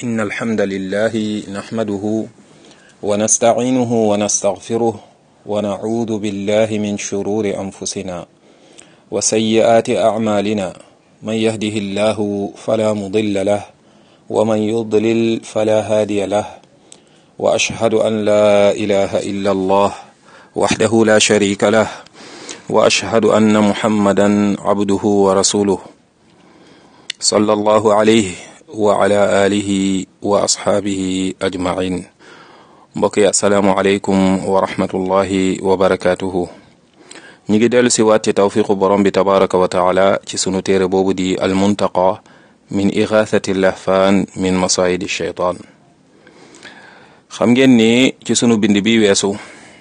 إن الحمد لله نحمده ونستعينه ونستغفره ونعوذ بالله من شرور أنفسنا وسيئات أعمالنا من يهده الله فلا مضل له ومن يضلل فلا هادي له وأشهد أن لا إله إلا الله وحده لا شريك له وأشهد أن محمدا عبده ورسوله صلى الله عليه وعلى آله وأصحابه أجمعين mbokk yi asalaamualeykum wa rahmatullahi wa barakaatuhu ñu ngi dellu si waat ci tawfiqu borom bi tabaraka wa taala ci sunu téere boobu di almuntaqa min igathati lahfaan min masayidi sheytaan xam ngeen ni ci sunu bind bi weesu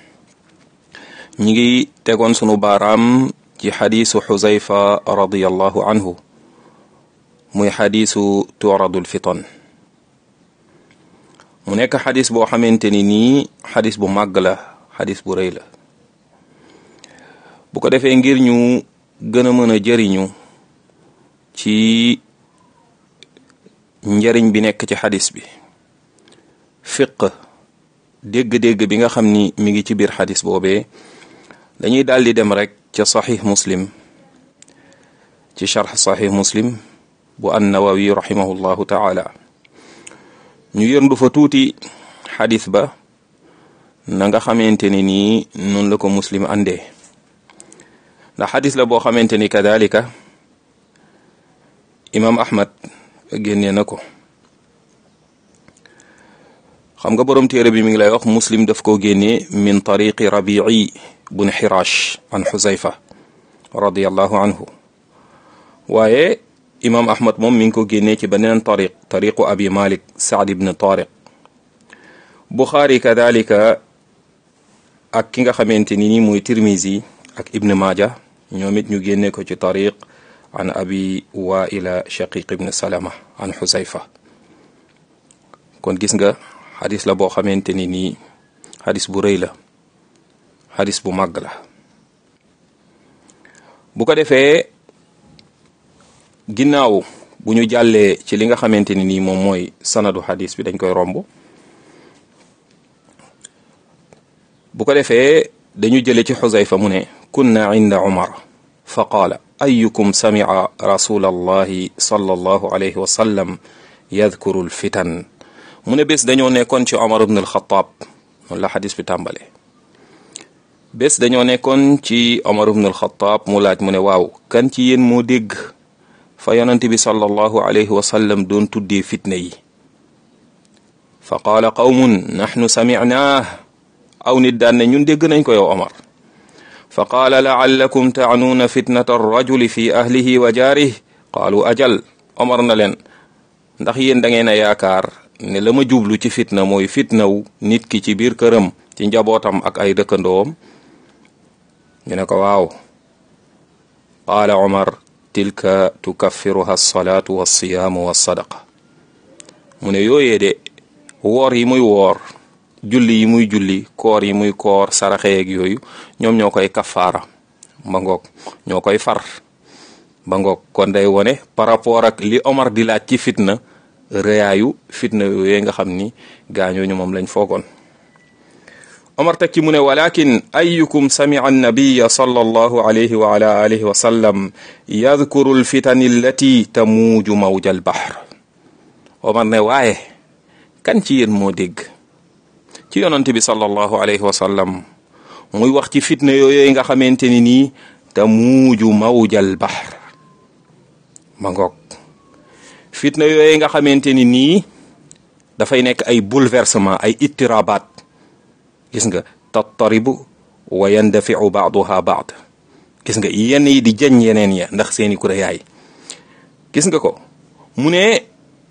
ñi ngi tegoon sunu baaraam ci xadiisu xuzayfa radiallahu anhu muy xadiisu turadul fitan mu nekk xadis boo xamante ni nii xadis bu màgg la xadis bu rëy la bu ko defee ngir ñu gën a mën a jëriñu ci njëriñ bi nekk ci xadis bi fiq dégg-dégg bi nga xam ni mi ngi ci biir xadis boobee dañuy daal di dem rek ca saxiix muslim ci charx saxiix muslim bu annawawi rahimahullahu taala ñu yërndu fa tuuti xadis ba na nga xamante ni nii noonu la ko muslim àndee ndax xadis la boo xamante ni kadalika imam ahmad génnee na ko xam nga borom téere bi mi ngi lay wax muslim daf koo génnee min tariqi rabii bun xirash an xuzayfa radiallahu anhu waaye imam ahmad moom mi ngi ko génnee ci beneen tariq tariqu abi malik saad ibn tariq buxaari kadalika ak ki nga xamante ni ni mooy tirmisi ak ibn maaja ñoom it ñu génne ko ci tariq an abi waila shaqiq ibn salama an xusayfa kon gis nga xadis la boo xamante ni nii xadis bu rëy la xadis bu màgg la bu ko defee ginnaaw bu ñu jàllee ci li nga xamante ni nii moom mooy sanadu xadis bi dañ koy romb bu ko defee dañu jële ci xuzayfa mu ne kunna inda umar fa qaala ayukum samica rasul allahi sallallahu alayhi wa sallam yadkuru lfitan mu ne bés dañoo nekkoon ci omar ibn alxataab noonu la xadis bi tàmbale bés dañoo nekkoon ci omar ibn alxataab mu laaj mu ne waaw kan ci yéen moo dégg fa yonent bi sallallahu alayhi wa sallam doon tuddee fitna yi fa qaala qawmun naxnu samicnaah aw nit daan ne ñun dégg nañ ko yow Omar fa qaala laallakum taanuuna fitnata arrajuli fi ahlihi wa jaarih qaalu ajal Omar na leen ndax yéen da ngeen a yaakaar ne la ma jublu ci fitna mooy fitnaw nit ki ci biir këram ci njabootam ak ay dëkkandoom ñu ne ko waaw qaala Omar tilka tukaffiruha alsalaatu walsiyaamu walsadaqa mu ne yooyee de woor yi muy woor julli yi muy julli koor yi muy koor saraxeeg yooyu ñoom ñoo koy kafaara ba ngoog ñoo koy far ba ngoog kon day wone par rapport ak li Omar di laaj ci fitna rëyaayu fitna yooyee nga xam ni gaañooñu moom lañ foogoon Omar teg ci mu ne walakin ayukum samica annabiya sallallahu alayhi wa ala alihi wa sallam yadkuru alfitani allati tamuuju mawja albahr Omar ne waaye kan ci yéen moo dégg ci yonante bi sallallahu alayhi wa sallam muy wax ci fitna yooyu nga xamante ni nii tamuuju mawja albahr ma ngoog fitna yooyu nga xamante ni nii dafay nekk ay bouleversement ay ittirabaat gis nga tattaribu wa yandafiu baaduha baad gis nga yenn yi di jañ yeneen ya ndax seeni kuréyaay gis nga ko mu ne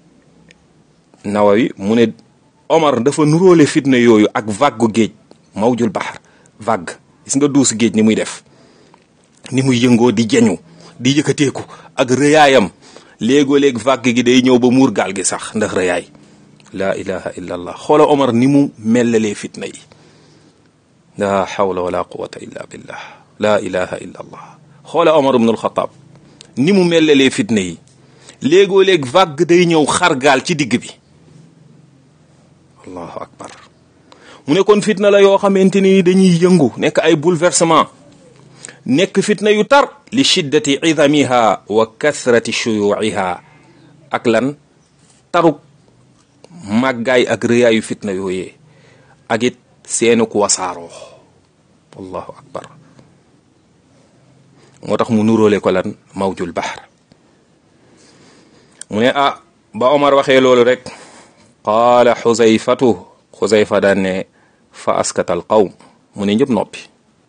nawawi mu ne Omar dafa nuróole fitna yooyu ak vague géej mawjul baxar vague gis nga duus géej ni muy def ni muy yëngoo di jañu di yëkkateeku ak rëyaayam léegoo-léeg vague gi day ñëw ba muur gaal gi sax ndax rëyaay laa ilaha illa allah xoola Omar ni mu mellalee fitna yi la hawla wala quwata illa billah la ilaha illa allah xoola Omar ibn al-Khattab ni mu mellalee fitna yi léegoo léeg vague day ñëw xar gaal ci digg bi allahu akbar mu ne kon fitna la yoo xamante ni dañuy yëngu nekk ay bouleversement nekk fitna yu tar li shiddati idamiha wa kathrati shuyuiha ak lan taruk màggaay ak rëyaayu fitna yooyee ak it seenu ku wasaaroo allahu akbar moo tax mu nuróole ko lan mawjul bahr mu ne ah ba Omar waxee loolu rek qaala xuzayfatu xuzayfa daan ne fa askatal qawm mu ne ñëpp noppi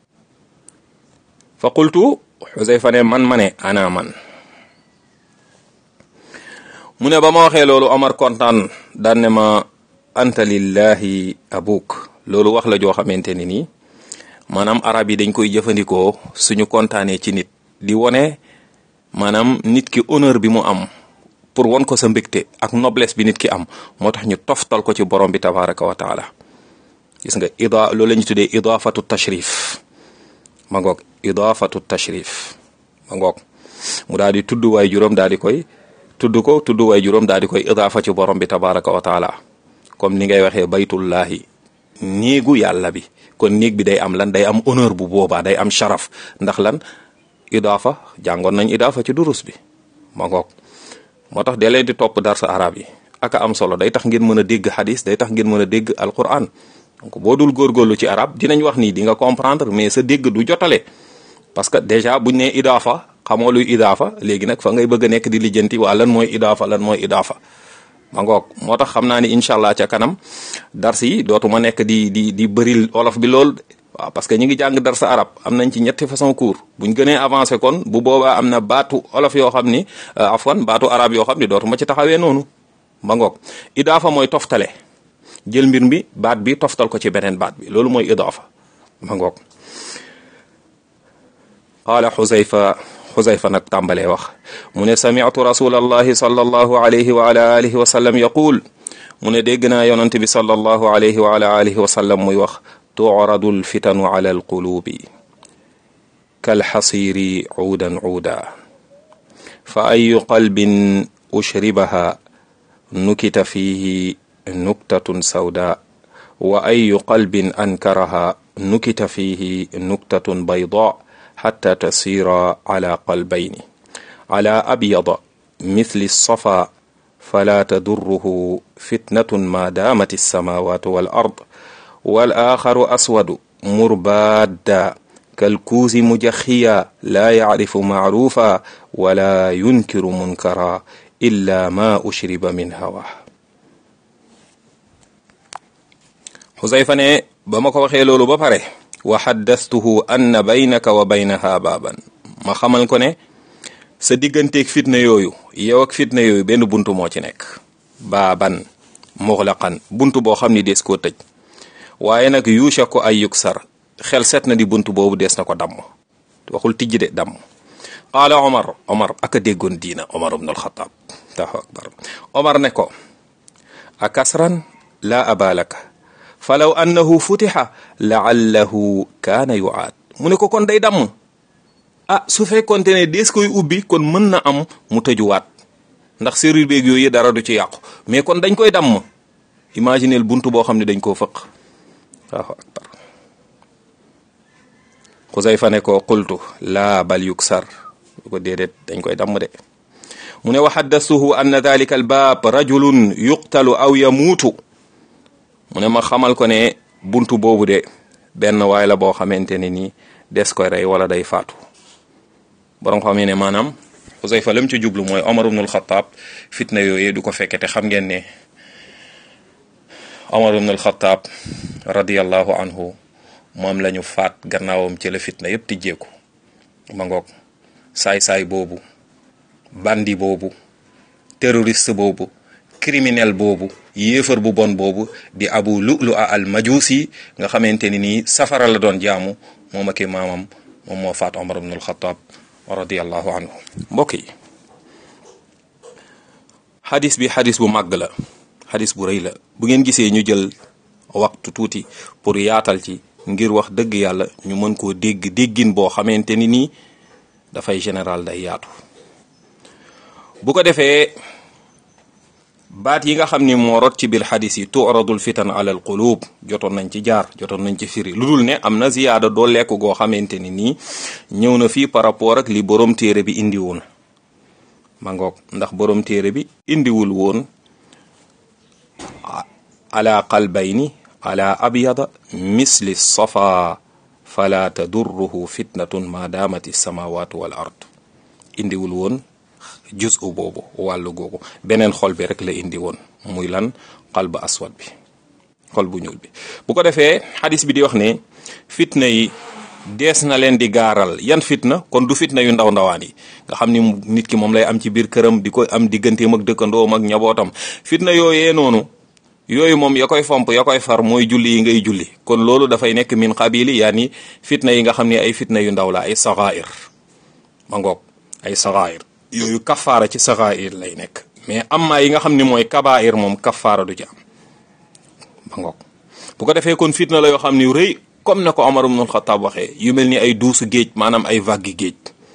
fa qultu xuzayfa ne man ma ne ana man mu ne ba ma waxee loolu Omar kontaan daan ne ma anta lillahi abuk loolu wax la joo xamante ni nii maanaam arab yi dañ koy jëfandikoo suñu kontaanee ci nit di wone maanaam nit ki honneur bi mu am pour won ko sa mbégte ak noblesse bi nit ki am moo tax ñu toftal ko ci borom bi tabaraka wa taala gis nga ida loolu la ñu tuddee idafatu tashrif ma ngoog idafatu tashrif ma ngoog mu daal di tudd waay juróom daal di koy tudd ko tudd waay juróom daal di koy idafa ci borom bi tabaraka wa taala comme ni ngay waxee baytullahi néegu yàlla bi kon néeg bi day am lan day am honneur bu boobaa day am sharaf ndax lan idaafa jàngoon nañ idaafa ci durus bi ma ngoog moo tax dee leen di topp darsa arab yi aka am solo day tax ngeen mën a dégg hadis day tax ngeen mën a dégg alquran donc boo dul góorgóorlu ci arab dinañ wax nii di nga comprendre mais sa dégg du jotale parce que déjà buñ ne idaafa xamoo luy idaafa léegi nag fa ngay bëgg a nekk di lijjanti waa lan mooy idaafa lan mooy idaafa ma ngoog moo tax xam naa ni incha allah ca kanam dars yi dootuma nekk di di di bëril olof bi lool waaw parce que ñu ngi jàng darsa arab am nañ ci ñetti façon cours buñ gënee avancé kon bu boobaa am na baatu olof yoo xam ni afwan baatu arab yoo xam ni dootuma ci taxawee noonu ma ngoog idaafa mooy toftale jël mbir mi baat bi toftal ko ci beneen baat bi loolu mooy idaafa ma ngoog qaala xuzayfa xuzayfa nag tàmbalee wax mu ne sami'tu rasulallahi sallallahu alayhi wa ala alihi wa sallam yaqul mu ne dégg naa yonante bi sallallahu alayhi wa ala alihi wa sallam muy wax tu'radu alfitanu ala alqulubi kalxasiri cuudan cuuda fa ayu qalbin ushribaha nukita fihi nuktatun sawda wa ayu qalbin ankaraha nukita fihi nuktatun bayda حتى تصير على قلبين على أبيض مثل الصفا فلا تضره فتنة ما دامت السماوات والأرض والآخر أسود مربادا كالكوز مجخيا لا يعرف معروفا ولا ينكر منكرا إلا ما أشرب من هواه حذيفة ne ba ma ko waxee loolu ba pare wa xaddastuhu anna baynaka wa baynaha baaban ma xamal ko ne sa digganteeg fitna yooyu yow ak fitna yooyu benn buntu moo ci nekk baaban muxlaqan buntu boo xam ni des koo tëj waaye nag yuusha ko ay yuksar xel set na di buntu boobu des na ko damm waxul tijji de damm qaala omar omar aka déggoon diina omar ibn alxataab allahu akbar omar ne ko a kasran la abalaka falaw annahu futiha laallahu kaana yuaad mu ne ko kon day damm ah su fekkonte ne dees koy ubbi kon mën na am mu tëjuwaat ndax serrure beeg yooyu dara du ci yàqu mais kon dañ koy damm imagineel buntu boo xam ne dañ koo fëq allahu akbar xusayfa ne ko qultu laa bal yuksar ko déedéet dañ koy damm de mu ne wa xaddastuhu anna dalika albaab rajulun yuqtalu aw yamuutu mu ne ma xamal ko ne buntu boobu de benn waay la boo xamante ne nii des koy rey wala day faatu borom xam ne maanaam Xusayfa lam ci jublu mooy Omar ibnul Xataab fitna yooyu du ko fekke te xam ngeen ne Omar ibnul Xataab radiyallahu anhu moom la ñu faat gannaawam ci la fitna yépp tijjeeku ma ngoog saay-saay boobu bandi boobu terroriste boobu criminel boobu yéefar bu bon boobu di abu lu'lu a al majusi nga xamante ni nii safara la doon jaamu moom ak maamam moom moo faat omar ibn alxataab radiallahu anhu mbokk yi xadis bi xadis bu màgg la xadis bu rëy la bu ngeen gisee ñu jël waxtu tuuti pour yaatal ci ngir wax dëgg yàlla ñu mën koo dégg déggin boo xamante ni nii dafay général day yaatu bu ko defee baat yi nga xam ni moo rot ci biir xadis yi turadul fitan ala al qulub jotoon nañ ci jaar jotoon nañ ci firi lu dul ne am na ziyaada doo lekk goo xamante ni nii ñëw na fii par rapport ak li borom téere bi indi woon ma ngoog ndax borom téere bi indiwul woon ala qalbayni ala abyada misli safa fala tadurruhu fitnatun ma daamati samawatu wal ard indiwul woon juzu boobu wàllu googu beneen xol bi rek la indi woon muy lan qalb aswad bi xol bu ñuul bi bu ko defee xadis bi di wax ne fitna yi dees na leen di gaaral yan fitna kon du fitna yu ndaw ndawaan yi nga xam ni nit ki moom lay am ci biir këram di ko am digganteem ak dëkkandoom ak ñabootam fitna yooyee noonu yooyu moom ya koy fomp ya koy far mooy julli yi ngay julli kon loolu dafay nekk min qabili yaani fitna yi nga xam ne ay fitna yu ndaw la ay saxair ma ngoog ay saxair yooyu kafaara ci saxair lay nekk mais amma yi nga xam ne mooy kabair moom kafaara du ci am ma ngoog bu ko defee kon fitna la yoo xam ni rëy comme na ko Omar ibn Khattab waxee yu mel ni ay duusu géej maanaam ay vague géej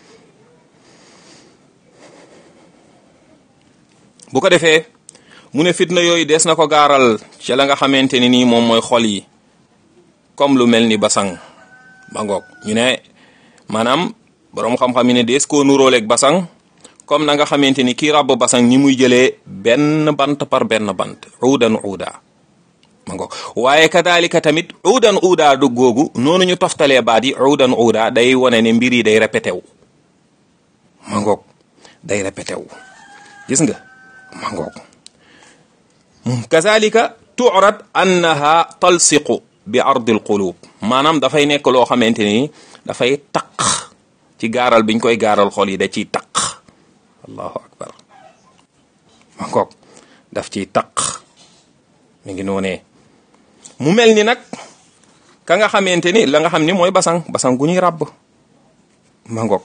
bu ko defee mu ne fitna yooyu des na ko gaaral ci la nga xamante ni nii moom mooy xol yi comme lu mel ni basang ba ngoog ñu ne maanaam boroom xam-xam yi ne des koo nuróoleeg basang comme na nga xamante ni kii ràbb basang ñi muy jëlee benn bant par benn bant uudan uuda ma ngoog waaye kadalika tamit uudan uuda du googu noonu ñu toftalee baat yi uudan uuda day wone ne mbir yi day répété wu ma ngoog day répété wu gis nga ma ngoog kazalika tu'rad annaha talsiqu bi ardil qulub maanaam dafay nekk loo xamante ni dafay taq ci gaaral biñ koy gaaral xol yi da ciy taq allahu akbar ma ngoog daf ciy taq mi ngi noonee mu mel ni nag ka nga xamante ni la nga xam ni mooy basang basang gu ñuy ràbb ma ngoog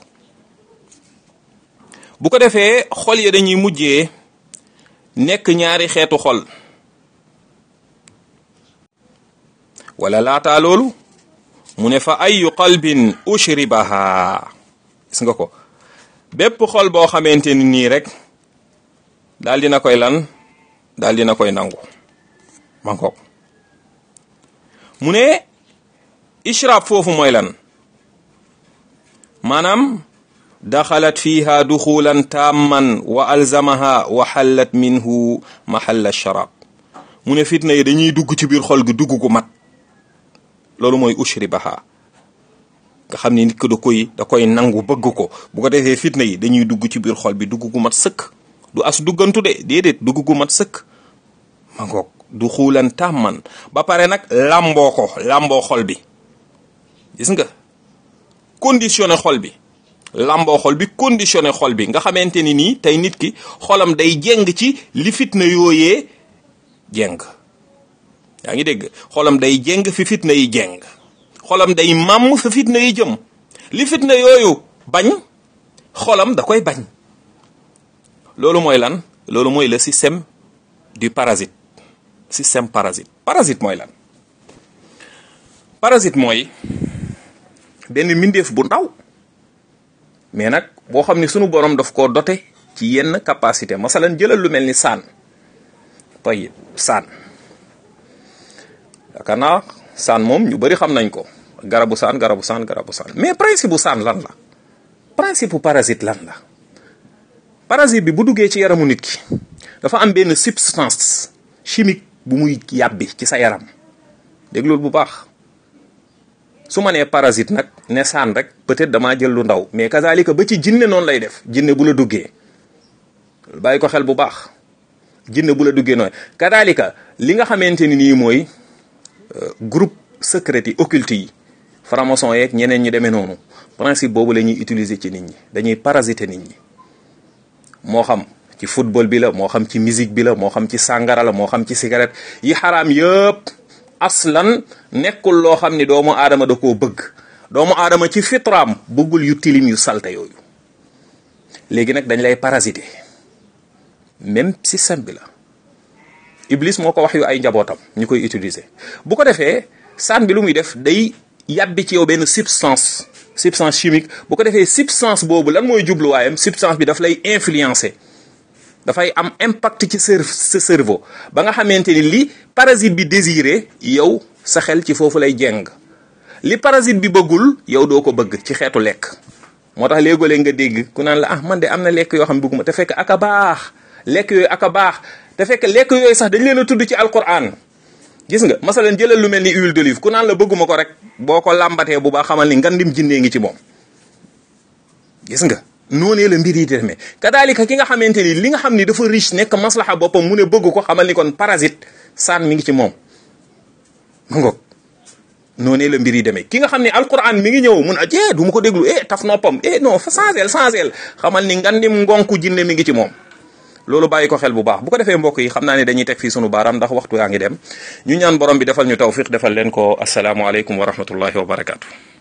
bu ko defee xol ya dañuy mujjee nekk ñaari xeetu xol wala laataa loolu mu ne fa ayu qalbin ushribaha gis nga ko bépp xol boo xamante ni nii rek daal dina koy lan daal dina koy nangu ma ngoog mu ne ishrab foofu mooy lan maanaam daxalat fiha duxulan tamman wa alzamaha wa xallat minhu mahalla sharab mu ne fitna yi dañuy dugg ci biir xol gi dugg gu mat loolu mooy ushribaha nga xam ne nit ko da koy da koy nangu bëgg ko bu ko defee fitna yi dañuy dugg ci biir xol bi dugg gu mat sëkk du as duggantu de déedéet dugg gu mat sëkk ma ngoog du xuulan tàmman ba pare nag làmboo ko làmboo xol bi gis nga conditionné xol bi làmboo xol bi conditionné xol bi nga xamante ni nii tey nit ki xolam day jeng ci li fitna yooyee jeng yaa ngi dégg xolam day jeng fi fitna yi jeng xolam day màmm fi fitna yi jëm li fitna yooyu bañ xolam da koy bañ loolu mooy lan loolu mooy le système du parasite système parasite parasite mooy lan parasite mooy benn mbindeef bu ndaw mais nag boo xam ni sunu borom daf koo dote ci yenn capacité masalan jëlal lu mel ni saan tayib saan yaakaar naa saan moom ñu bari xam nañ ko garabu saan garabu saan garabu saan mais principe bu saan lan la principe bu parasite lan la parasite bi bu duggee ci yaramu nit ki dafa am benn substance chimique bu muy yàbbi ci sa yaram déglul bu baax su ma nee parasite nag ne saan rek peut-être damaa jël lu ndaw mais kazalika ba ci jinne noonu lay def jinne bu la duggee bàyyi ko xel bu baax jinne bu la duggee noonu kazalika li nga xamante ni nii mooy groupe secret yi occulte yi franc-maçon yeeg ñeneen ñu demee noonu principe boobu la ñuy utiliser ci nit ñi dañuy parasiter nit ñi moo xam ci football bi la moo xam ci musique bi la moo xam ci sàngara la moo xam ci cigarette yi xaraam yëpp aslan nekkul loo xam ni doomu aadama da koo bëgg doomu aadama ci fitraam bëggul yu tilim yu salte yooyu léegi nag dañ lay parasiter même système bi la iblis moo ko wax yu ay njabootam ñu koy utiliser bu ko defee saan bi lu muy def day yàbbi ci yow benn substance substance chimique bu ko defee substance boobu lan mooy jubluwaayam substance bi daf lay influencer dafay am impact ci sa sa cerveau ba nga xamante ni li parasite bi désiré yow sa xel ci foofu lay jeng li parasite bi bëggul yow doo ko bëgg ci xeetu lekk moo tax léegoo-léeg nga dégg ku naan la ah man de am na lekk yoo xam ne bëgguma te fekk ak a baax lekk yooyu ak a baax te fekk lekk yooyu sax dañ leen a tudd ci alquran gis nga masalan jëlal lu mel ni huile d'olive ku naan la bëgguma ko rek boo ko làmbatee bu baax xamal ni ngandim jinnee ngi ci moom gis nga noonee la mbir yi demee kadaalika ki nga xamante ni li nga xam ni dafa riche nekk maslaxa boppam mu ne bëgg ko xamal ni kon parasite saan mi ngi ci moom ma ngoog noonee la mbir yi demee ki nga xam ne alquran mi ngi ñëw mun a jee du ma ko déglu eh taf noppam eh non fa changel changel xamal ni ngandim ngonku jinne mi ngi ci moom loolu bàyyi ko xel bu baax bu ko defee mbokk yi xam naa ne dañuy teg fii sunu baaraam ndax waxtu yaa ngi dem ñu ñaan borom bi defal ñu tawfiq defal leen ko asalaamualeykum wa rahmatullahi wa barakaatu.